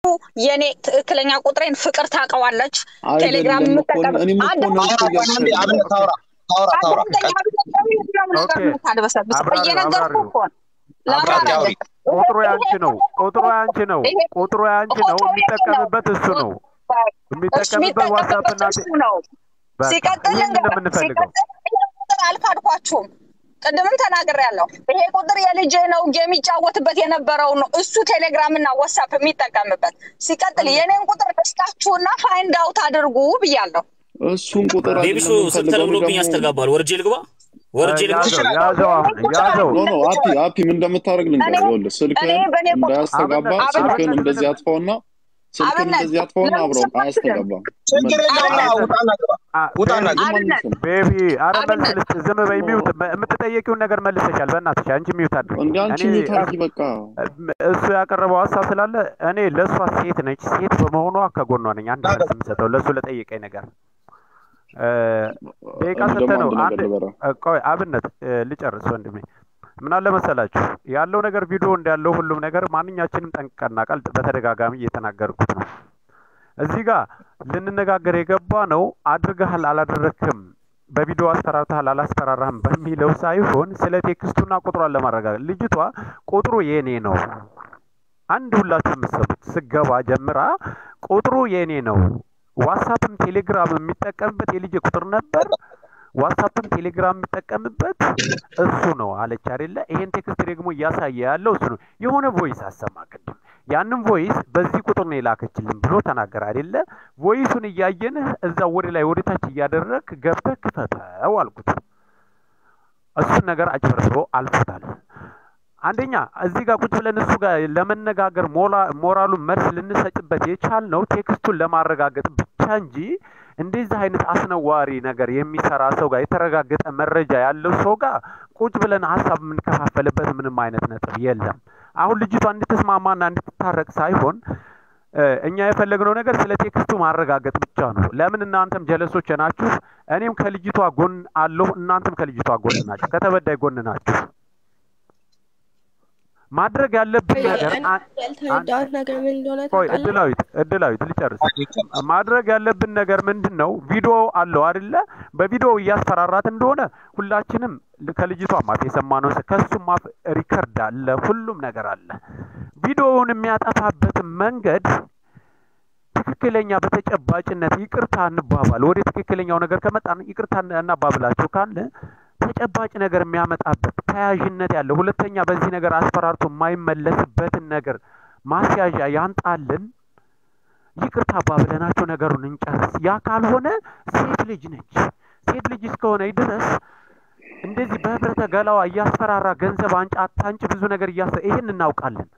የኔ ትክክለኛ ቁጥሬን ፍቅር ታውቀዋለች። ቴሌግራም አይደለም እኮ የምጠቀም እኔም እኮ ነው እኮ አውራ እያልኩ አንዴ አብነት ያለሁት። ታውራ ታውራ ታውራ አዳምጠኝ። የትኛውም ነገር ኦኬ። የምታድበሰብስ አብራሪ እየነገርኩህ አብራሪው እኮ ነው። ላውራ አብራሪ አውሪ አይደለም። ቁጥሩ ያንቺ ነው። ቁጥሩ ያንቺ ነው። ይሄ- ቁጥሩ ያንቺ ነው። ቁጥሩ የኔ ነው። የሚጠቀምበት እሱ ነው። እሱ የሚጠቀምበት ዋትሳፕ እና የሚጠቀምበት እሱ ነው። በቃ ሲቀጥል ይህንን ነው ልንገርህ፣ የምንፈልገው። ሲቀጥል ይሄ ቁጥር አልካድኳችሁም። ቅድምም ተናግሬያለሁ። ይሄ ቁጥር የልጄ ነው የሚጫወትበት የነበረው ነው እሱ ቴሌግራም እና ዋትሳፕ የሚጠቀምበት። ሲቀጥል የኔን ቁጥር ደስታችሁና ፋይንድ አውት አድርጉ ብያለሁ። እሱን ቁጥር ቤቢሱ አይደለም ስልክ የምንፈልገው ተለምዶብኝ ደግሞ ያስተጋባል። ወርጄ ልግባ ወርጄ ልግባ ያዘው ያዘው አሁን ያዘው ኖ ኖ አፒ አፒ ምን እንደምታደርግ ልንገርህ። እኔ- ይኸውልህ ስልክህን እኔ በእኔ በኩል- እንዳያስተጋባ አብነት- ስልክህን አብነት እንደዚህ ምንም- አጥፋውና ስልክህን አብነት እንደዚህ አጥፋውና ለምን አብረው ሰማችሁኝ? አያስተጋባም። ችግር የለውም ና ውጣና ግባ አ- ውጣና ቤቢ- ግባ አብነት ማንም ቤቢ አረ መልስ አብነት ልስጥ። ዝም በይ ሚውት። የምትጠየቂውን ነገር መልሰሻል። በእናትሽ አንቺ ሚውት አድርጊ። እንደ አንቺ እኔ ሚውት አድርጊ በቃ። እሱ ያቀረበው ሀሳብ ስላለ እኔ ለእሷ ሴት ነች። ሴት በመሆኗ ከጎኗ ነኝ። አንድ መልስ የምሰጠው ለእሱ ለጠየቀኝ ነገር እ፣ ደቂቃ እኔ ስንት ደግሞ ነው? አንድ አንድ ነገር ልበላ። እ፣ ቆይ አብነት እ፣ ልጨርስ ወንድሜ። ምን አለ መሰላችሁ ያለው ነገር ቪዲዮ እንዳለው ሁሉም ነገር ማንኛችንም ጠንቅቀን እናውቃል። በተደጋጋሚ እየተናገርኩት ነው። እዚህ ጋር ልንነጋገር የገባ ነው አድርገሃል አላደረክም፣ በቪዲዮ አስፈራርተሃል አላስፈራራህም በሚለው ሳይሆን ስለ ቴክስቱና ቁጥሯን ለማረጋገጥ ልጅቷ ቁጥሩ የኔ ነው አንድ ሁላችሁ የምትሰሙት ስገባ ጀምራ ቁጥሩ የኔ ነው። ዋትሳፕም ቴሌግራም የሚጠቀምበት የልጅ ቁጥር ነበር። ዋትሳፕም ቴሌግራም የሚጠቀምበት እሱ ነው አለች አይደለ? ይሄን ቴክስት ደግሞ እያሳየ ያለው እሱ ነው። የሆነ ቮይስ አሰማ ቅድም። ያንን ቮይስ በዚህ ቁጥር ነው የላከችልን ብሎ ተናገር አይደለ? ቮይሱን እያየንህ እዛ ወደ ላይ ወደ ታች እያደረግክ ገብተህ ክፈተው አልኩት። እሱን ነገር አጭበርብሮ አልፎታል። አንደኛ እዚህ ጋር ቁጭ ብለን እሱ ጋር ለመነጋገር ሞላ- ሞራሉን መልስ ልንሰጭበት የቻልነው ቴክስቱን ለማረጋገጥ ብቻ እንጂ እንደዚህ አይነት አስነዋሪ ነገር የሚሰራ ሰው ጋር የተረጋገጠ መረጃ ያለው ሰው ጋር ቁጭ ብለን ሀሳብ የምንከፋፈልበት ምንም አይነት ነጥብ የለም። አሁን ልጅቷ እንድትስማማና እንድትታረቅ ሳይሆን እ፣ እኛ የፈለግነው ነገር ስለ ቴክስቱ ማረጋገጥ ብቻ ነው። ለምን እናንተም ጀለሶች ናችሁ፣ እኔም ከልጅቷ ጎን አለሁ፣ እናንተም ከልጅቷ ጎን ናችሁ፣ ከተበዳይ ጎን ናችሁ። ማድረግ ያለብን ነገር አ- ያልተረዳሁት ነገር ምን እንደሆነ ቆይ ታውቃለህ? እድላዊት እድላዊት ልጨርስ። ማድረግ ያለብን ነገር ምንድን ነው? ቪዲዮ አለው አይደለ? በቪዲዮ እያስፈራራት እንደሆነ ሁላችንም ከልጅቷም አፍ የሰማነው ስ- ከሱም አፍ ሪከርድ አለ፣ ሁሉም ነገር አለ። ቪዲዮውን የሚያጠፋበትን መንገድ ትክክለኛ በተጨባጭነት ይቅርታ እንባባል። ወደ ትክክለኛው ነገር ከመጣን ይቅርታ እናባብላቸው ካለ ተጨባጭ ነገር የሚያመጣበት ተያያዥነት ያለው ሁለተኛ በዚህ ነገር አስፈራርቶ የማይመለስበትን ነገር ማስያዣ ያንጣልን። ይቅርታ አባብለናቸው ነገሩን እንጨርስ። ያ ካልሆነ ሴት ልጅ ነች። ሴት ልጅ እስከሆነ ድረስ እንደዚህ በህብረተ ገላዋ እያስፈራራ ገንዘብ አንጭ አታንጭ ብዙ ነገር እያሰ ይሄን እናውቃለን።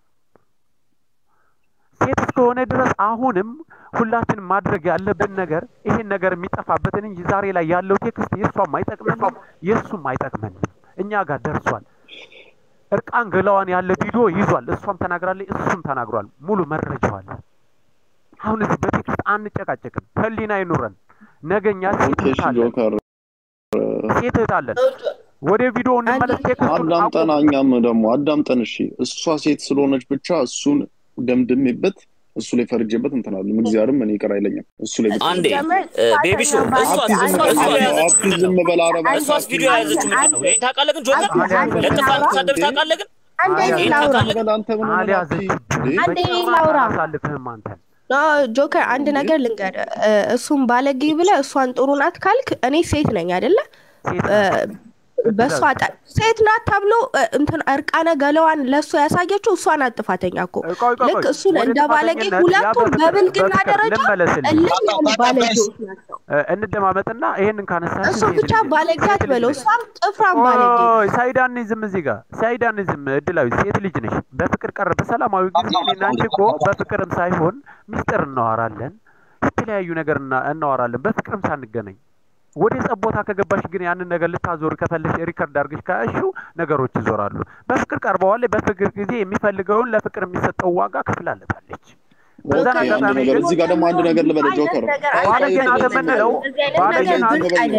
ሴት እስከሆነ ድረስ አሁንም ሁላችንም ማድረግ ያለብን ነገር ይሄን ነገር የሚጠፋበትን እንጂ ዛሬ ላይ ያለው ቴክስት የእሷም አይጠቅመንም የእሱም አይጠቅመንም። እኛ ጋር ደርሷል። እርቃን ገላዋን ያለ ቪዲዮ ይዟል። እሷም ተናግራለች፣ እሱም ተናግሯል። ሙሉ መረጃው አለ። አሁን እዚህ በቴክስት አንጨቃጨቅም። ህሊና አይኑረን። ነገኛ ሴት ኦኬ እህት እሺ አለን፣ ጆከር ሴት እህት አለን። ወደ ቪዲዮ እንመለስ። ቴክስቱን አዳምጠን አቁም። እኛም ደግሞ አዳምጠን እሺ እሷ ሴት ስለሆነች ብቻ እሱን ደምድሜበት እሱ ላይ ፈርጄበት እንትናለን እግዚአብሔርም እኔ ይቅር አይለኝም እሱ ላይ ብቻ አንዴ እ፣ ቤቢሱ እሷስ አፒ ዝም እሷስ በል ቪዲዮ አፒ የያዘችው አፒ ምንድን ዝም ነው? በል አረባ እሷስ ቪዲዮ የያዘችው ምንድን ነው? ይሄን ታውቃለህ ግን ጆከር ለጥፋ ተሳደብ ታውቃለህ ግን አንዴ ይሄን ላውራ ታውቃለህ ግን በል አንተ ምን ሆነህ አፒ አልያዘችብህም። አንዴ በጭራሽ ላውራ። አላሳልፍህም አንተን ኖ ጆከር አንድ ነገር ልንገር እሱን ባለጌ ብለህ እሷን ጥሩ ናት ካልክ እኔ ሴት ነኝ አይደለ ሴት እ፣ ናት። በእሷ ጠ- ሴት ናት ተብሎ እ፣ እንትን እርቃነ ገለዋን ለእሱ ያሳየችው እሷ ናት ጥፋተኛ እኮ ቆይ ቆይ ልክ ቆይ እሱን ወደ እንደ ባለጌ ጥፋተኝነት ያ ሁለቱም በፍቅር በብልግና በፍቅር ደረጃ ልመለስልኝ እልህ ያሉ ባለጌዎች ናቸው እ፣ እንደማመጥና ይሄንን ካነሳሽ እሱ ሴት ብቻ ልጅ ባለጌ ሴት ልጅ አትበለው ነሽ። እሷም ጥፍራም ባለጌ ቆይ ሳይዳኒዝም እዚህ ጋር ሳይዳኒዝም እድላዊ ሴት ልጅ ነሽ። በፍቅር ቀረ በሰላማዊ ጊዜ እኔና አንቺ እኮ በፍቅርም ሳይሆን ሚስጥር እናወራለን፣ የተለያዩ ነገር እና- እናወራለን በፍቅርም ሳንገናኝ። ወደ ጸብ ቦታ ከገባሽ ግን ያንን ነገር ልታዞር ከፈለሽ ሪከርድ አድርገሽ ካያሽው ነገሮች ይዞራሉ። በፍቅር ቀርበዋል። በፍቅር ጊዜ የሚፈልገውን ለፍቅር የሚሰጠው ዋጋ ከፍላለታለች። በዛን ኦኬ አንድ አጋጣሚ ነገር ግን እዚህ ጋር ደግሞ አንድ ነገር ልበለ ጆከር ነገር ቆይ ቆይ ባለጌ ናት ዝም በል የምንለው እንደዚህ አይነት ባለጌ ነገር ናት ብርቅ አይደለም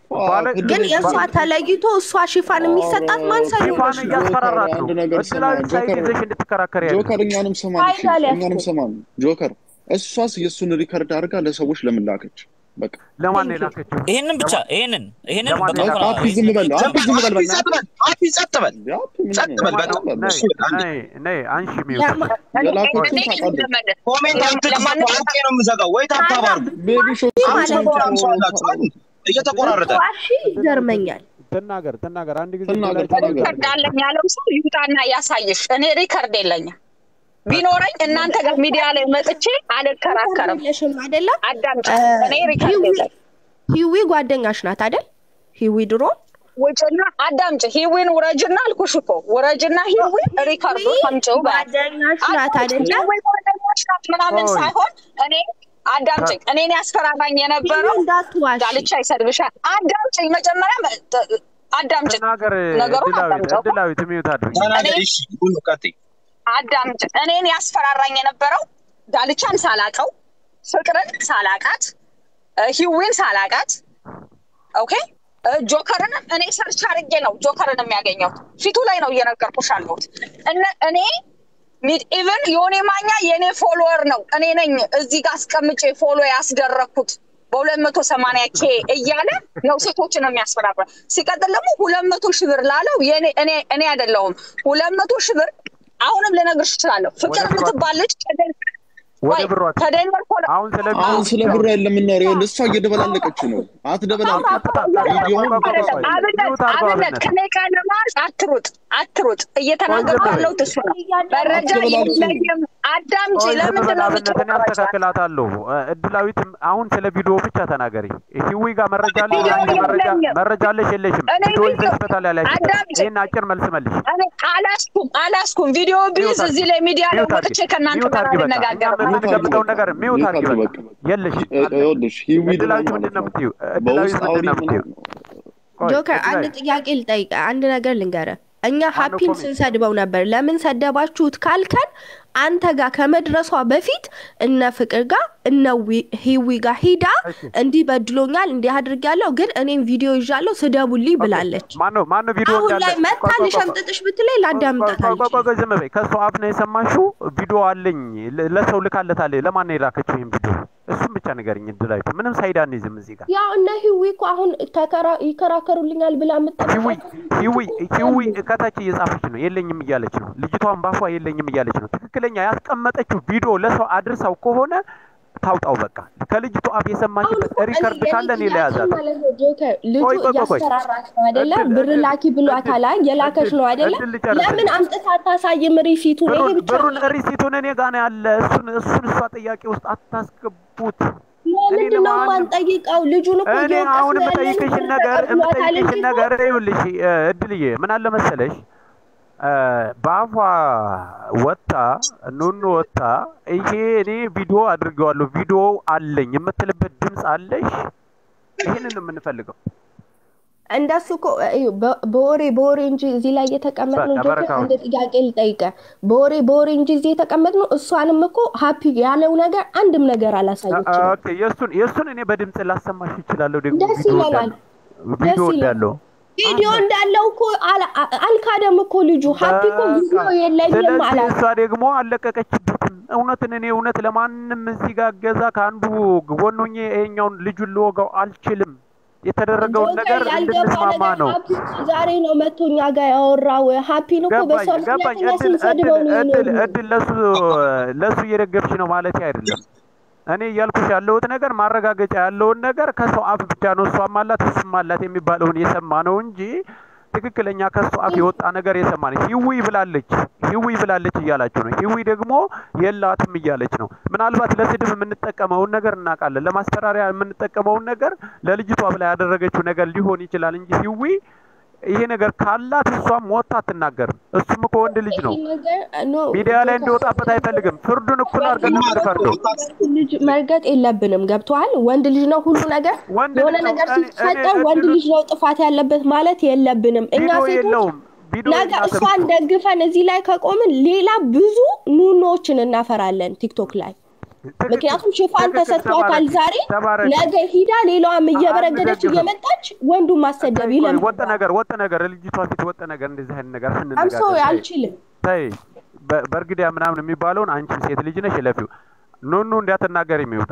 ባለ- ግን የእሷ ተለይቶ እሷ ሽፋን የሚሰጣት ማን ሰኞ ሽፋን ነው? እያስፈራራት ነው። አንድ ነገር ስማ፣ እድላዊት ሳይት ጆከር ይዘሽ እንድትከራከሪ ያለ ጆከር እኛንም ሰማን፣ እሺ፣ ፋይዳ ሊያስኬድ። እኛንም ሰማን። ጆከር እሷስ የእሱን ሪከርድ አድርጋ ለሰዎች ለምን ላከች? በቃ ለማን ነው የላከችው? ይሄንን ብቻ ይሄንን ይሄንን ለማን በቃ ይላል? እንኳን አፒ ዝም በል፣ አፒ ዝም በል፣ አፒ ጸጥ በል፣ አፒ ጸጥ በል። እንዴ፣ አፒ ምን ጸጥ በል፣ ነው? በቃ። በል። ነይ እሱ አንዴ ነይ ነይ አንሺ ሚውት ለማ- የላኩትን እኔ ታውቃለህ። ለመለስ ኮሜንት አትጽፉ፣ አንዴ ነው የምዘጋው። ወይ ታብታብ አድርጉ። ቤቢ ሾ ማለት ነው። አምሳ አላችሁ አይደል? እየተቆራረጠ ዋሺ ይገርመኛል። ትናገር ትናገር አንድ ጊዜ ትናገር፣ እድላዊት ትናገር። ሪከርድ አለኝ ያለው ሰው ይውጣና ያሳይሽ። እኔ ሪከርድ የለኝም። ቢኖረኝ እናንተ ጋር ሚዲያ ላይ መጥቼ አልከራከርም። የለሽም አይደለ? አዳምጪ። እ፣ እኔ ሪከርድ ሂዊ የለኝም። ሂዊ ጓደኛሽ ናት አይደል? ሂዊ ድሮ ውጭና አዳምጪ። ሂዊን ውረጅና አልኩሽ እኮ ውረጅና ሂዊ ሪከርዱ ከምጭው ባል ጓደኛሽ ናት አይደለ? ሂዊ ጓደኛሽ ናት ምናምን ኦይ። ሳይሆን እኔ አዳምጪኝ። እኔን ያስፈራራኝ የነበረው እንዳትዋሽ ዳልቻ ይሰድብሻል። አዳምጪኝ። መጀመሪያ መ- አዳምጪኝ። ትናገር ነገሩን እድላዊት አዳምጠው። እድላዊት ሚውት አድርጊ ተናገሪ። እሺ ሁሉ ቀጥይ። አዳምጭ። እኔን ያስፈራራኝ የነበረው ዳልቻን ሳላቀው፣ ፍቅርን ሳላቃት፣ እ፣ ሂዊን ሳላቃት፣ ኦኬ እ፣ ጆከርንም እኔ ሰርች አድርጌ ነው ጆከርን የሚያገኘው ፊቱ ላይ ነው እየነገርኩሽ አለሁት። እነ እኔ ሚድ ኢቨን የሆኔ ማኛ የእኔ ፎሎወር ነው እኔ ነኝ እዚህ ጋር አስቀምጬ ፎሎ ያስደረግኩት በሁለት መቶ ሰማንያ ኬ እያለ ነው ሴቶችን የሚያስፈራራ። ሲቀጥል ደግሞ ሁለት መቶ ሺህ ብር ላለው የእኔ- እኔ እኔ አይደለሁም ሁለት መቶ ሺህ ብር አሁንም ልነግርሽ እችላለሁ። ፍቅር ወደ ብሯ- የምትባል ልጅ ከደን- ወደ ወይ ብሯ ከደንቨር ኮሎ አሁን ስለ አሁን ስለ ብሩ የለም የምናወራው። ይኸውልህ፣ እሷ እየደበላለቀች ነው። አትደበላልቅ። ቪዲዮውን አይደለም። ታውቃለህ። አብነት ሚውት አድርገው አብነት አብነት። ከኔ ጋር ለማለት አትሩጥ አትሩጥ። እየተናገርኩ ቆይ ዝም በይ። ያለሁት እሱ ነው። መረጃ አትበላልጡ። የለኝም። አዳምጪ። ቆይ ዝም ለምንድን በል ነው አብነት፣ እኔ የምትወራቸው? አስተካክላታለሁ። እ፣ እድላዊትም አሁን ስለ ቪዲዮ ብቻ ተናገሪ። ሂዊ ጋር መረጃ አለሽ? ቪዲዮ አንቺ መረጃ የለኝም። መረጃ አለሽ የለሽም? እኔ ቪዲዮ ቪዲዮ- ይዘሽበታል ያላችሁት? አዳምጪ። ይህን አጭር መልስ መልሽ። እኔ አላስኩም አላስኩም። ቪዲዮ ቢዝ ሚውት አድርጊ። እዚህ ላይ ሚዲያ ላይ ሚውት አድርጊ። ወጥቼ ከእናንተ ሚውት ጋር አድርጊ በቃ። አልነጋገርም። እኛ የምንገምተውን ነገር ሚውት አድርጊ በቃ። በቃ። የለሽ እ- ይኸውልሽ ሂዊ ደግሞ እድላዊት ማለት ምንድን ነው ነው የምትይው? እድላዊት በውስጥ ምንድን አውሪ ነው የምትይው? ምናምን ቆይ፣ ጆከር አንድ እድላዊት ጥያቄ ልጠይቅ፣ አንድ ነገር ልንገረ። እኛ ማነው ሀፒን ኮሜንት? ስንሰድበው ነበር። ለምን ሰደባችሁት ካልከን አንተ ጋር ከመድረሷ በፊት እነ ፍቅር ጋር እነ ዊ- ሂዊ ጋር ሂዳ እሺ። እንዲህ በድሎኛል፣ እንዲህ አድርጊያለሁ፣ ግን እኔም ቪዲዮ ይዣለሁ ስደቡልኝ ብላለች። ማነው ማነው ቪዲዮ አሁን እንዳለ ላይ መታ ቆይ፣ ቆይ፣ ቆይ፣ ልሸምጥጥሽ ብትለኝ ላዳምጣት ቆይ፣ ቆይ፣ ቆይ፣ አልችልም። ቆይ፣ ዝም በይ። ከእሱ አፍ ነው የሰማሽው? ቪዲዮ አለኝ ለ- ለሰው ልካለታለች። ለማን ነው የላከችው ይህን ቪዲዮ? እሱም ብቻ ንገረኝ። እድላዊት ምንም ሳይድ አንይዝም እዚህ ጋር ያው እነ ሂዊ እኮ አሁን ተከራ- ይከራከሩልኛል ብላ ሂዊ የምጠብቃት ሂዊ ሂዊ ከታች እየጻፈች ነው፣ የለኝም እያለች ነው። ልጅቷን ባፏ የለኝም እያለች ነው። ትክክለኛ ያስቀመጠችው ቪዲዮ ለሰው አድርሳው ከሆነ ታውጣው። በቃ ከልጅቷ አፍ የሰማችበት ሪከርድ ካለ እኔ ለያዛት ማለት ነው ጆከር ልጁ ቆይ፣ ቆይ፣ ቆይ፣ ቆይ። እያስፈራራት ነው አይደለ? እድል፣ ብር እድል፣ ላኪ ብሏታል። አይ የላከች ነው አይደለ? እድል ልጨርስልኝ። ለምን አምጥታ አታሳይም ሪሲቱን? ይሄ ብሩን ብቻ ብሩን ሪሲቱን እኔ ጋር ነው ያለ። እሱን እሱን እሷ ጥያቄ ውስጥ አታስገቡት። ለምንድን ነው ለማንም- የማንጠይቀው? ልጁን እኮ እኔ እየወቀስን አሁን ያለን የምጠይቅሽን ብር ነገር ተቀብሏታል የምጠይቅሽን እንጂ ነገር ይኸውልሽ እ፣ እድልዬ ምን አለ መሰለሽ እ፣ በአፏ ወጣ ኑኑ ወጣ ይሄ እኔ ቪዲዮ አድርገዋለሁ ቪዲዮ አለኝ የምትልበት ድምፅ አለሽ? ይህንን ነው የምንፈልገው። እንደሱ እኮ እዩ፣ በ- በወሬ በወሬ እንጂ እዚህ ላይ የተቀመጥነው በቃ ጆከር በረካው። አንድ ጥያቄ ልጠይቀ በወሬ በወሬ እንጂ እዚህ የተቀመጥነው እሷንም እኮ ሀፒ ያለው ነገር አንድም ነገር አላሳየችም። ኦኬ የእሱን የእሱን እኔ በድምፅ ላሰማሽ ይችላለሁ። ደግሞ ደስ ቪዲዮ ይለናል። እንዳለው ቪዲዮ ደስ ይለናል። እንዳለው ቪዲዮ እንዳለው እኮ አላ- አ- አልካደም እኮ ልጁ ሀፒ እኮ ቪዲዮ የለኝም ስለዚህ አላት። እሷ ደግሞ አለቀቀችበትም። እውነትን እኔ እውነት ለማንም እዚህ ጋር ገዛ ከአንዱ ጎን ሆኜ ይሄኛውን ልጁን ልወጋው አልችልም። የተደረገውን ነገር ጆከር ያልገባ እንድንስማማ ነገር ነው። ሀፒ ዛሬ ነው መቶ እኛ ጋር ያወራው። ሀፒን እኮ ገባኝ በሷ ገባኝ። ምክንያት እኛ እድል ስንሰድበው እድል ነው እድል የኖርነው። እድል ለሱ ለሱ እየደገፍሽ ነው ማለት አይደለም። እኔ እያልኩሽ ያለሁት ነገር ማረጋገጫ ያለውን ነገር ከሰው አፍ ብቻ ነው እሷም አላት እሱም አላት የሚባለውን የሰማ ነው እንጂ ትክክለኛ ከሱ አፍ የወጣ ነገር የሰማ ነው። ሂዊ ብላለች ሂዊ ብላለች እያላችሁ ነው። ሂዊ ደግሞ የላትም እያለች ነው። ምናልባት ለስድብ የምንጠቀመውን ነገር እናውቃለን። ለማስፈራሪያ የምንጠቀመውን ነገር ለልጅቷ ብላ ያደረገችው ነገር ሊሆን ይችላል እንጂ ሂዊ ይሄ ነገር ካላት እሷም ወጥታ አትናገርም። እሱም እኮ ወንድ ልጅ ነው። ይሄ ነገር ኖ ሚዲያ ላይ እንዲወጣበት አይፈልግም። ፍርዱን እኩል አድርገን ነው የምንፈርደው። ልጅ መርገጥ የለብንም። ገብቶሃል? ወንድ ልጅ ነው ሁሉ ነገር ወንድ የሆነ ልጅ ነው። ነገር እኔ- ሲፈጠር እኔ ወንድ እድሉ- ልጅ ነው ጥፋት ያለበት ማለት የለብንም። እኛ ቪዲዮ ሴቶች የለውም። ቪዲዮ ነገ የላትም። እሷን ደግፈን እዚህ ላይ ከቆምን ሌላ ብዙ ኑኖዎችን እናፈራለን ቲክቶክ ላይ ምክንያቱም ሽፋን ትክክል፣ ተሰጥቷታል ተባረኪ፣ ዛሬ ተባረኪ። ነገ ሂዳ ሌላዋም እየበረገደች አንደግፍም። እየመጣች ወንዱን ማሰደብ ይለም ወጥ ነገር ወጥ ነገር ልጅቷ ፊት ወጥ ነገር እንደዚህ አይነት ነገር አምሶ እንነጋገር ተይ። አልችልም ተይ በ- በእርግዲያ ምናምን የሚባለውን አንቺም ሴት ልጅ ነሽ ለፊው ኑኑ እንዳትናገር የሚወጣ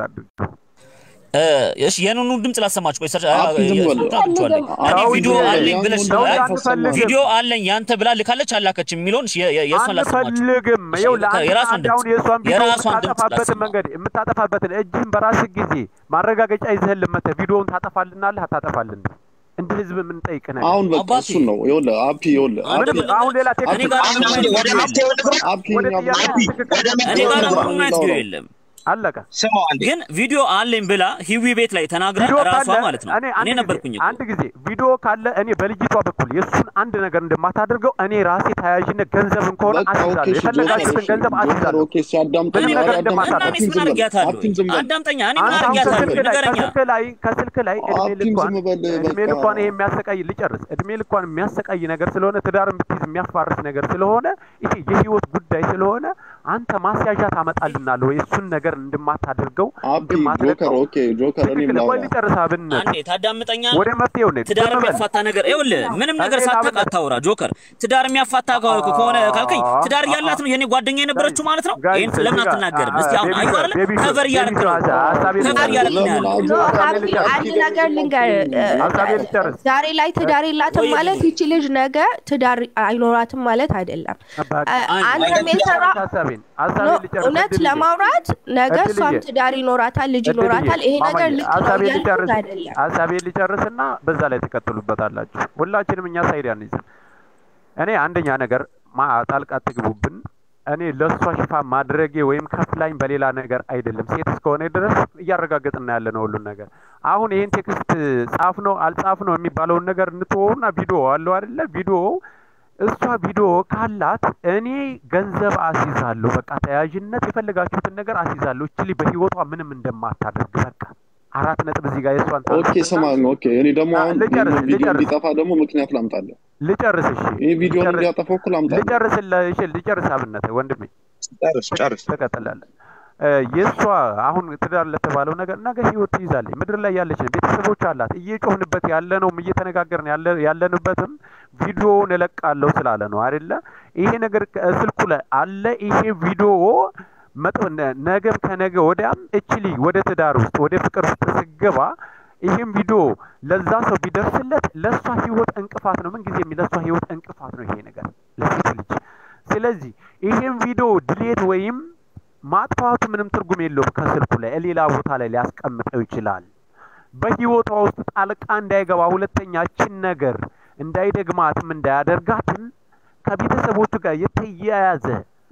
እ፣ እሺ የኑኑ ድምፅ ላሰማችሁ። ቆይ ሰርች አፕ ዝም በል። አድርጌዋለሁ። እኔ አዎ፣ ቪዲዮ ዝም በል። አለኝ ብለሽ ያን ነው ሁሉ አይ፣ አታሰማም። ቪዲዮ አለኝ ያንተ ብላ ልካለች አላከችም የሚለውን እሺ፣ የ- የ- የእሷን ላሰማችሁ። አንፈልግም። ይኸው ለአንተ የራሷን አንድ አሁን የእሷን ቪዲዮ የራሷን ድምፅ የምታጠፋበትን ላሰማ። መንገድ የምታጠፋበትን እጅህን በራስህ ጊዜ ማረጋገጫ ይዘህን ልመተህ ቪዲዮውን ታጠፋልናለህ አታጠፋልን? እንደ ህዝብ የምንጠይቅ ነገር አሁን በቃ አባቴ። እሱን ነው ይኸውልህ አፒ ይኸውልህ አፒ ምንም አሁን ሌላ እኔ ቴክኒክ ጋር አሁን ምንም ወደ አይነት ወደ ቪዲዮ መፍትሄው የለም። ልግባ። አፒ ወደ እኛ ጥያቄ አፒ ትክክል ወደ እኔ መፍትሄው ጋር ልግባ። ምንም አይነት ቪዲዮ የለም። አለቀ። ስማው አንዴ ግን ቪዲዮ አለኝ ብላ ሂዊ ቤት ላይ ተናግራ ቪዲዮ ራሷ ካለ ማለት ነው። እኔ አንድ እኔ ጊዜ ነበርኩኝ እኮ። አንድ ጊዜ ቪዲዮ ካለ እኔ በልጅቷ በኩል የእሱን አንድ ነገር እንደማታደርገው እኔ ራሴ ተያያዥነት ገንዘብም ከሆነ በቃ ኦኬ አስይዛለሁ። እሺ ጆከር የፈለጋችሁትን እሺ ገንዘብ ጆከር አስይዛለሁ። ኦኬ ሲያዳምጠኝ ምንም እኔ ነገር ምን- እንደማታደርግ እና እኔስ አፒን ምን ዝም በል አድርጊያታለሁ? አፒን ዝም በል አዳምጠኛ። እኔ ምን አንተ አሁን አድርጊያታለሁ? ከስልክ ላይ ንገረኛ። ከስልክ ላይ ከስልክ ላይ እድሜ አፒን ልኳን ዝም በል እድሜ በቃ ልኳን ይሄ የሚያሰቃይ ልጨርስ እድሜ ልኳን የሚያሰቃይ ነገር ስለሆነ ትዳር ብትይዝ የሚያፋርስ ነገር ስለሆነ ይሄ የህይወት ጉዳይ ስለሆነ አንተ ማስያዣ ታመጣልናለህ ወይ እሱን ነገር እንደማታደርገው አፒ ጆከር እንደማትለቀው ኦኬ ጆከር እኔም ትክክል። ቆይ ላውራ ልጨርስ አብነት አንዴ ታዳምጠኛለህ? ወደ መፍትሄው ነኝ። ትዳር ዝም በል። የሚያፋታ ነገር ይኸውልህ፣ ምንም ነገር እኔ ሳታውቅ ላብነት- አታውራ ጆከር። ትዳር የሚያፋታ ከ- ከሆነ ካልከኝ ትዳር እያላት ነው የኔ ጓደኛ የነበረችው ማለት ነው። ጋይስ፣ ይህን ለምን እዚህ ጋር- አትናገርም? እስቲ አሁን ቤቢ አየሁ ሾ፣ አይደለ? ቤቢ ሾ፣ ከቨር እያደረክ ቤቢ ሾ፣ ነው። ሀሳቤን ከቨር ልጨርስ። እያደረክ ነው ያለው። ለምን ኖ አብሮ ሀቢ አንድ ነገር ልንገር ሀሳቤን ልጨርስ። ዛሬ ላይ ትዳር የላትም ወይ- ማለት ይቺ ልጅ ነገ ትዳር አይኖራትም ማለት አይደለም በቃ አ- አንድ አንተም ነገር የሰራ ሀሳቤን ኖ ሀሳቤን ልጨርስ። እውነት እድልዬ፣ ለማውራት ነገ እድልዬ፣ እሷም ትዳር ይኖራታል ልጅ እድልዬ፣ ይኖራታል ይሄ ነገር ማማዬ፣ ልክ ነው ሀሳቤን እያልኩት ልጨርስ አይደለም ሀሳቤን ልጨርስና በዛ ላይ ትቀጥሉበታላችሁ። ሁላችንም እኛ ሳይድ አንይዝም። እኔ አንደኛ ነገር ማ ጣልቃ አትግቡብን። እኔ ለእሷ ሽፋን ማድረጌ ወይም ከፍላኝ በሌላ ነገር አይደለም። ሴት እስከሆነ ድረስ እያረጋገጥና ያለ ነው ሁሉን ነገር። አሁን ይህን ቴክስት ጻፍ ነው አልጻፍ ነው የሚባለውን ነገር እንትወውና ቪዲዮ አለው አይደለ? ቪዲዮ እሷ ቪዲዮ ካላት እኔ ገንዘብ አስይዛለሁ። በቃ ተያያዥነት የፈለጋችሁትን ነገር አስይዛለሁ። እችሊ በህይወቷ ምንም እንደማታደርግ በቃ አራት ነጥብ እዚህ ጋር የእሷን ኦኬ ታነሱና- ስማኝ ኦኬ እኔ ደግሞ አ- አሁን ልጨርስ፣ ይሄንን ቪዲዮ ልጨርስ። እንዲጠፋ ደግሞ ምክንያት ላምጣለህ ልጨርስ እሺ ይህ ቪዲዮን ልጨርስ- እንዲያጠፋው እኮ ላምጣለህ ልጨርስልህ እሺ ልጨርስ አብነት ወንድሜ ጨርስ ጨርስ ትቀጥላለህ እ፣ የእሷ አሁን ትዳር ለተባለው ነገር ነገ ህይወት ትይዛለች ምድር ላይ ያለች ነው ቤተሰቦች አላት እየጮህንበት ያለነውም እየተነጋገርን ያለ- ያለንበትም ቪዲዮውን እለቃለሁ ስላለ ነው አይደለ ይሄ ነገር ከ- ስልኩ ላይ አለ ይሄ ቪዲዮ መጥ ነ- ነገም ከነገ ወዲያም እችሊ ወደ ትዳር ውስጥ ወደ ፍቅር ውስጥ ስገባ ይህም ቪዲዮ ለዛ ሰው ቢደርስለት ለእሷ ህይወት እንቅፋት ነው። ምንጊዜም ለእሷ ህይወት እንቅፋት ነው ይሄ ነገር ለሴት ልጅ። ስለዚህ ይህም ቪዲዮ ድሌት ወይም ማጥፋቱ ምንም ትርጉም የለውም። ከስልኩ ላይ ሌላ ቦታ ላይ ሊያስቀምጠው ይችላል። በህይወቷ ውስጥ ጣልቃ እንዳይገባ ሁለተኛችን ነገር እንዳይደግማትም እንዳያደርጋትም ከቤተሰቦቹ ጋር የተያያዘ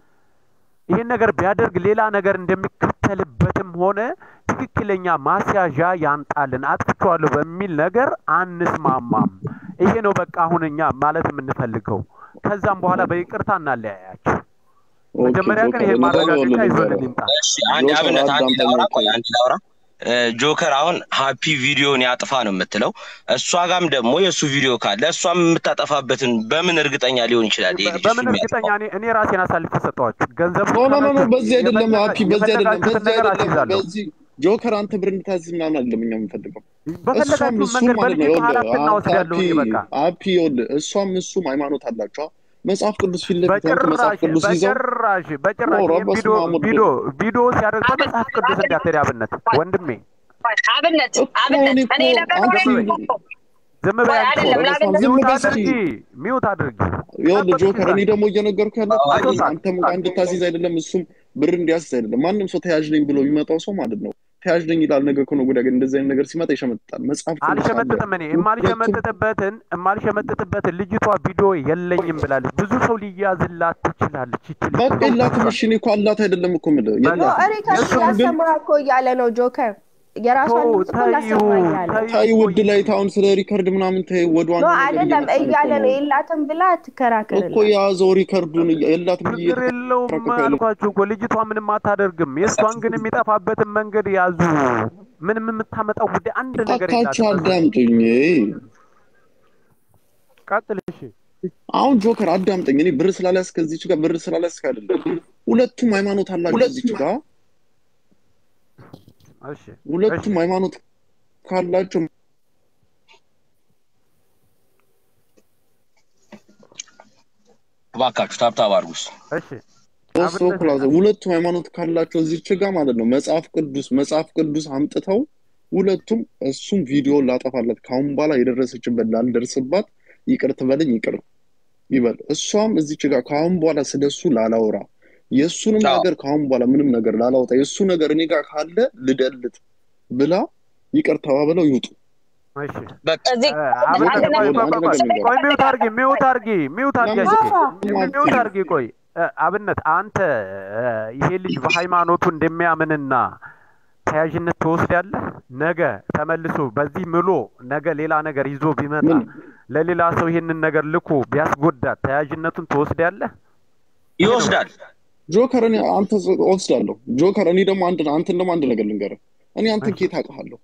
ይህን ነገር ቢያደርግ ሌላ ነገር እንደሚከተልበትም ሆነ ትክክለኛ ማስያዣ ያንጣልን አጥፍቼዋለሁ በሚል ነገር አንስማማም። ይሄ ነው በቃ አሁን እኛ ማለት የምንፈልገው። ከዛም በኋላ በይቅርታ እናለያያቸው። ኦኬ መጀመሪያ ግን ጆከር ይሄን እኔ ደግሞ ማረጋገጫ ይኸውልህ ይዞልን ልንገርህ ይምጣ። እሺ አንድ ጆከር አብነት አንድ አዳምጠኝ ላውራ እኮ ቆይ አንድ ላውራ እ፣ ጆከር አሁን ሀፒ ቪዲዮን ያጥፋ ነው የምትለው እሷ ጋም ደግሞ የእሱ ቪዲዮ ካለ እሷም የምታጠፋበትን በምን እርግጠኛ ሊሆን ይችላል ይሄ ልጅ እሱ በምን እርግጠኛ የሚያጠፋው እኔ እኔ ራሴን አሳልፌ ሰጠኋችሁ። ገንዘብ ኖ ኖ ኖ ኖ በዚህ አይደለም የፈለጋ- ሀፒ በዚህ አይደለም የፈለጋችሁትን በዚህ ነገር አይደለም አስይዛለሁ። በዚህ ጆከር አንተ ብር እንድታዝዝ ምናምን አይደለም እኛ የምንፈልገው እሷም በፈለጋችሁ እሱም መንገድ ማለት ነው በልጅቱ ይኸውልህ ኃላፊትና አንተ ወስዳለሁ ሀፒ እኔ በቃ ሀፒ ይኸውልህ እሷም እሱም ሃይማኖት አላቸው መጽሐፍ ቅዱስ ፊት ለፊት ያሉት መጽሐፍ በጭራሽ ቅዱስ ይዘው በጭራሽ በጭራሽ ኖ ይህን ረበስ ቪዲዮ ማሙድ ቪዲዮ ቪዲዮ ሲያደርግ በመጽሐፍ ቅዱስ እንዳትሄድ አብነት ወንድሜ አብነት እኮ አብነት እኔ እኔ እኮ ነገሩ አንቺ ዝም በይ አንቺ። አይደለም ረበስ ላገኘ ዝም ሚውት በይ እስኪ አድርጊ ሚውት አድርጊ ይኸውልህ ጠበቅሽ ጆከር እኔ ይዛል ደግሞ እየነገርኩ ያለው አቶ ሳቅ አንተም ጋር እንድታስይዝ አይደለም እሱም ብር እንዲያስይዝ አይደለም ማንም ሰው ተያዥ ነኝ ብሎ የሚመጣው ሰው ማለት ነው ተያዥ ነኝ ይላል ነገ ከነገ ወዲያ ግን እንደዚህ አይነት ነገር ሲመጣ ይሸመጥጣል መጽሐፍ ቅዱስ አለ አልሸመጥጥም እኔ ሁለቱም የማልሸመጥጥበትን የማልሸመጥጥበትን ልጅቷ ቪዲዮ የለኝም ብላለች። ብዙ ሰው ሊያዝላት ትችላለች። ይችል በቃ የላትም እሺ እኔ እኮ አላት አይደለም እኮ የምልህ ኖ የላትም ሪከርድ እሱም ግን ላሰማ እኮ እያለ ነው ጆከር የራሷን ድምፅ እኮ ላሰማ እያለ ነው ታይ ውድ ላይ ታሁን ስለ ሪከርድ ምናምን ታይ ወደ ኖ ዋናው ነገር አይደለም እየመጣን እኮ እያለ ነው ነው የላትም ብላ እኮ ትከራከርላት የያዘው ሪከርዱን እያ- የላትም ብዬ ችግር የለውም እየተከራከርኩ ያለው አልኳችሁ እኮ ልጅቷ ምንም አታደርግም። የእሷን ግን የሚጠፋበትን መንገድ ያዙ። ምንም የምታመጣው ጉዳይ አንድ ነገር እባካችሁ የላትም። አዳምጡኝ ቀጥል እሺ። አሁን ጆከር አዳምጠኝ እኔ ብር ስላልያዝክ ከዚች ጋር ብር ስላልያዝክ አይደለም ሁለቱም ሃይማኖት አላቸው እዚች ጋር እሺ እሺ ሁለቱም ሃይማኖት ካላቸው እባካችሁ ታብታብ አድርጉስ። እሺ ሶስት አብነት በኩል አዘ- ሁለቱም ሃይማኖት ካላቸው እዚች ጋ ማለት ነው መጽሐፍ ቅዱስ መጽሐፍ ቅዱስ አምጥተው ሁለቱም እሱም ቪዲዮ ላጠፋለት ከአሁን በኋላ የደረሰችበት ላልደርስባት ይቅር ትበለኝ ይቅር ይበል። እሷም እዚች ጋር ከአሁን በኋላ ስለ እሱ ላላውራ የእሱንም አዎ ነገር ከአሁን በኋላ ምንም ነገር ላላውጣ የእሱ ነገር እኔ ጋር ካለ ልደልት ብላ ይቅር ተባብለው ይውጡ። እሺ በቃ እዚህ እ፣ አንድ አብነት አንድ ቆይ ነገር ሆነ ቆይ አንድ ቆይ ነገር ቆይ ልንገር ሚውት አድርጊ ሚውት አድርጊ ሚውት አድርጊ ለምን አንቺ ሚውት አትችልም? አድርጊ ቆይ እ፣ አብነት አንተ እ፣ ይሄ ልጅ በሃይማኖቱ እንደሚያምንና ተያዥነት ትወስዳለህ ነገ ተመልሶ በዚህ ምሎ ነገ ሌላ ነገር ይዞ ቢመጣ ምን ለሌላ ሰው ይሄንን ነገር ልኮ ቢያስጎዳት ተያዥነቱን ትወስዳለህ ይሄ ነው ይወስዳል። ጆከር እኔ አንተ ወስዳለሁ ጆከር እኔ ደግሞ አንድ አንተን ደግሞ አንድ ነገር ልንገርህ እኔ አንተን እሺ ኬት አውቅሃለሁ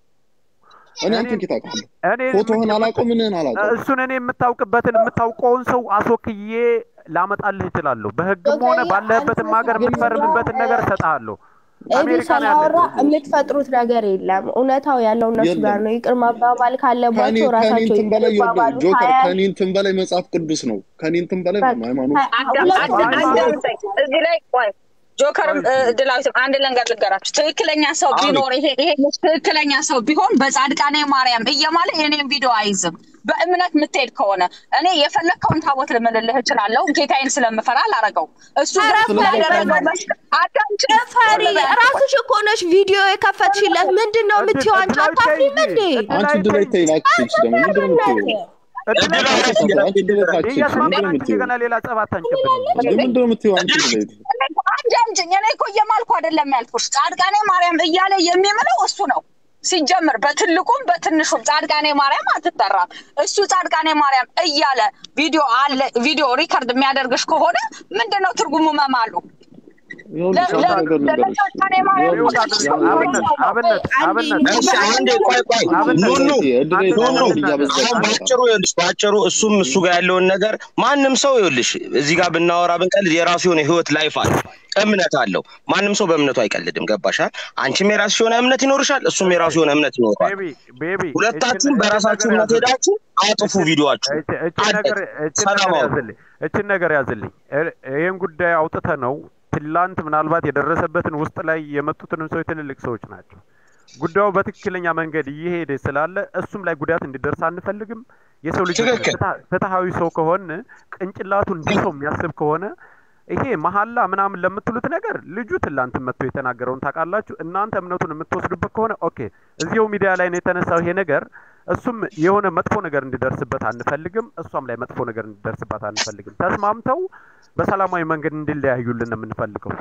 እኔ እኔ አንተን ኬት አውቅሃለሁ እኔ ፎቶህን የምት- አላውቀው ምንህን አላውቀው እሱን እኔ የምታውቅበትን የምታውቀውን ሰው አስወክዬ ላመጣልህ እችላለሁ። በህግም ሆነ ዶክተር አንተ ባለህበትም ሀገር ግን የምትፈርምበትን ነገር እሰጥሃለሁ። ኤቢ አሜሪካን ስላወራ ያለችው የምትፈጥሩት ነገር የለም። እውነታው ያለው እነሱ ጋር የለም ነው። ይቅር መባባል ከኔ ካለባቸው ከኔ ራሳቸው እንትን ይቅር በላይ ይኸውልህ ይባባሉ። ጆከር ሀያ ከኔ እንትን በላይ መጽሐፍ ቅዱስ ነው ከኔ እንትን በላይ በቃ ሃይማኖት ሀ- አዳ- ሁለት አዳ- ሃይማኖት አዳምጠኝ። እዚህ ላይ ቆይ ጆከርም ቆይ እ፣ ድላዊትም አንድ ነገር ልንገራችሁ። ትክክለኛ ሰው አቤት ቢኖር ይሄ ይሄ ልጅ ትክክለኛ ሰው ቢሆን በጻድቃኔ ማርያም እየማለ የኔን ቪዲዮ አይዝም። በእምነት የምትሄድ ከሆነ እኔ የፈለግከውን ታቦት ልምልልህ እችላለሁ። ጌታዬን ስለምፈራ አላረገውም። እሱ ኧረ ግን ስለዚህ ፈሪ ያደረገው ፈሪ መስ አዳምጪ ፈሪ ቆይ ራስሽ እኮ ነሽ ቪዲዮ የከፈትሽለት። ምንድን ነው እድል የምትይው አንቺ? እድላዊ ተይ አታፍሪም እንጂ እንዴ? አንቺ እድላዊ ድላይ ተይ ተይ ላክሽ ደግሞ ምንድን ነው የምትይው እድላዊ እድላዊ ተይ አንቺ አንቺ ድላይ ላክሽ ምንድን ነው እያስማማችሁ የምትይው እንደገና ሌላ ጸብ አታንጭብን እንጂ እንደ ምንድን ነው የምትይው አንቺ ድላይ እኔ እኮ አዳምጪኝ። እኔ እኮ እየማልኩ አይደለም ያልኩሽ። ጻድቃኔ ማርያም እያለ የሚምለው እሱ ነው። ሲጀምር በትልቁም በትንሹም ጻድቃኔ ማርያም አትጠራም። እሱ ጻድቃኔ ማርያም እያለ ቪዲዮ አለ ቪዲዮ ሪከርድ የሚያደርግሽ ከሆነ ምንድን ነው ትርጉሙ መማሉ? ይኸውልሽ ለ- አንድ ለ- ነገር ልንገርሽ ለጻድቃኔ ማርያም ሚውት ይኸውልሽ አድርጊ አንድ አብነት ነገር አብነት አንዴ አብነት እሺ አንዴ ቆይ ቆይ አብነት ኑ ኑ እድላይ እድላይ አንድ ኖ ኖ ሃይማኖት ነገር እያበዛሽ አሁን በጣም ባጭሩ ይኸውልሽ ባጭሩ እሱም እሱ ጋር ያለውን ነገር ማንም ሰው ይኸውልሽ እዚህ ጋር ብናወራ ብንቀልድ የራሱ የሆነ ህይወት ላይፍ አለ እምነት አለው ማንም ሰው በእምነቱ አይቀልድም ገባሻል አንቺም የራስሽ የሆነ እምነት ይኖርሻል እሱም የራሱ የሆነ እምነት ይኖረዋል ቤቢ ቤቢ እችን ሁለታችሁም እችን በራሳችሁ ነገር እምነት ያዝልኝ ሄዳችሁ አጥፉ እችን ቪዲዮአችሁ እች- እችን አለቅ ነገር እችን ሰላም ነገር አውሩ ያዝልኝ እችን ነገር ያዝልኝ እ- ይህን ጉዳይ አውጥተ ነው ትላንት ምናልባት የደረሰበትን ውስጥ ላይ የመጡትንም ሰዎች ትልልቅ ሰዎች ናቸው። ጉዳዩ በትክክለኛ መንገድ እየሄደ ስላለ እሱም ላይ ጉዳት እንዲደርስ አንፈልግም። የሰው ልጅ ትክክል ፍትሃ- ፍትሃዊ ሰው ከሆነ ቅንጭላቱ እንዲህ ሰው የሚያስብ ከሆነ ይሄ መሀላ ምናምን ለምትሉት ነገር ልጁ ትላንት መጥቶ የተናገረውን ታውቃላችሁ። እናንተ እምነቱን የምትወስዱበት ከሆነ ኦኬ፣ እዚሁ ሚዲያ ላይ ነው የተነሳው ይሄ ነገር። እሱም የሆነ መጥፎ ነገር እንዲደርስበት አንፈልግም፣ እሷም ላይ መጥፎ ነገር እንዲደርስበት አንፈልግም። ተስማምተው በሰላማዊ መንገድ እንዲለያዩልን ነው የምንፈልገው።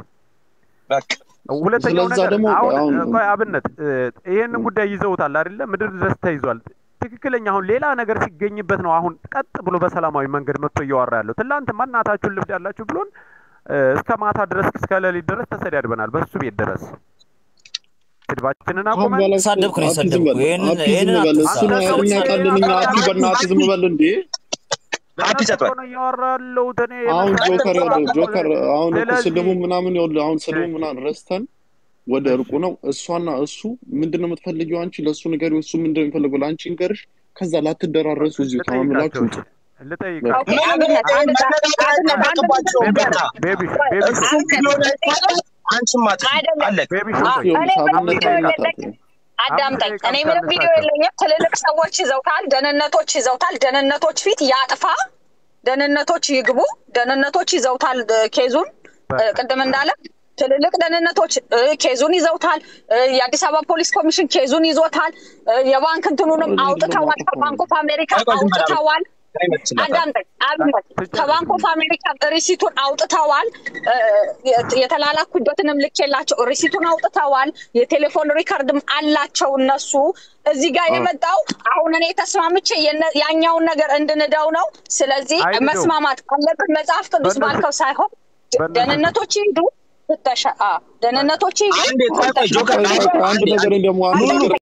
በቃ ሁለተኛው ስለዛ ነገር ደግሞ አሁን አሁን እ፣ ቆይ አብነት እ፣ ይሄንን ጉዳይ ይዘውታል አይደለ? ምድር ድረስ ተይዟል። ትክክለኛ አሁን ሌላ ነገር ሲገኝበት ነው አሁን ቀጥ ብሎ በሰላማዊ መንገድ መጥቶ እያወራ ያለው። ትላንት ማናታችሁን ልብድ ያላችሁ ብሎን እ፣ እስከ ማታ ድረስ እስከ ሌሊት ድረስ ተሰዳድበናል። በሱ ቤት ድረስ ስድባችንን አሁን አቁመን በኋላ ሳደብኩ ነው አቲ ዝም የሰደብኩ። በል ይሄንን አቲ ዝም ይሄንን በል አትንሳ። እሱን አንተ ሰው እኛ ቃልን እኛ አቲ አቲ በእናትህ ዝም በል እንዴ አቲ ጸጥ በል ነው እያወራ ያለሁት እኔ አሁን መሰረት ጆከር ነው። ጆከር አሁን እኮ ስለዚህ ስድቡ ምናምን ይኸውልህ አሁን ስድቡ እሺ ምናምን ረስተን ወደ እሺ እርቁ ነው እሷና እሱ ምንድን ነው የምትፈልጊው አንቺ ለእሱ ንገሪው እሱ ምንድን ነው የሚፈልገው ለአንቺ ንገርሽ ከዛ ላትደራረሱ እዚሁ ልጠይቃቸው ከማምላችሁ እሺ ውጡ ልጠይቃቸው ኦኬ አብነት አንድ ጋ- መነጋገር አብነት አንድ አይጠበቅባቸውም ነገር ገና ቤቢ ቆይ ቤቢ እሱም አንተ ቪዲዮ ላይ እዚህ ካለ አንቺም አጥፊ አይደለም አለቅ ቤቢ አ- ሽንቆይ ይኸውልሽ እኔ ምንም አብነት ቪዲዮ ላይ የለኝም። እናጣት አምስት አዳምጠኝ። ደቂቃ እኔ ብቻ ምንም ቪዲዮ እንስጣቸው። የለኝም። ትልልቅ ሰዎች ይዘውታል፣ ደህንነቶች ይዘውታል። ደህንነቶች ፊት ያጥፋ፣ ደህንነቶች ይግቡ፣ ደህንነቶች ይዘውታል እ፣ ኬዙን እ፣ በቃ ቅድም እንዳለ ትልልቅ ደህንነቶች እ፣ ኬዙን ይዘውታል። እ፣ የአዲስ አበባ ፖሊስ ኮሚሽን ኬዙን ይዞታል። እ፣ የባንክ እንትኑንም ምንድን ነው አውጥተዋል። ማጠፋው ከባንክ ኦፍ አሜሪካ ቆይ ቆይ ዝም በል አቤት አውጥተዋል። እኔ እመልስለታለሁ አዳምጠኝ አብነት ትጨርስ ከባንክ ኦፍ አሜሪካ ሪሲቱን አውጥተዋል። እ፣ የት- የተላላኩበትንም ልኬላቸው ሪሲቱን አውጥተዋል። የቴሌፎን ሪከርድም አላቸው እነሱ። እዚህ ጋር አዎ የመጣው አሁን እኔ ተስማምቼ የነ- ያኛውን ነገር እንድንደው ነው። ስለዚህ አይንደው መስማማት አለብን። መጽሐፍ ቅዱስ በእነሱ ባልከው ሳይሆን በእነሱ ደህንነቶች ይሂዱ ፍተሻ፣ አ፣ ደህንነቶች ይሂዱ አንዴ ቆይ ቆይ ፍተሻ ጆከር ቆይ ቆይ ቆይ አንድ አንዴ ነገር ደግሞ አንድ ኑ ኑ ነገር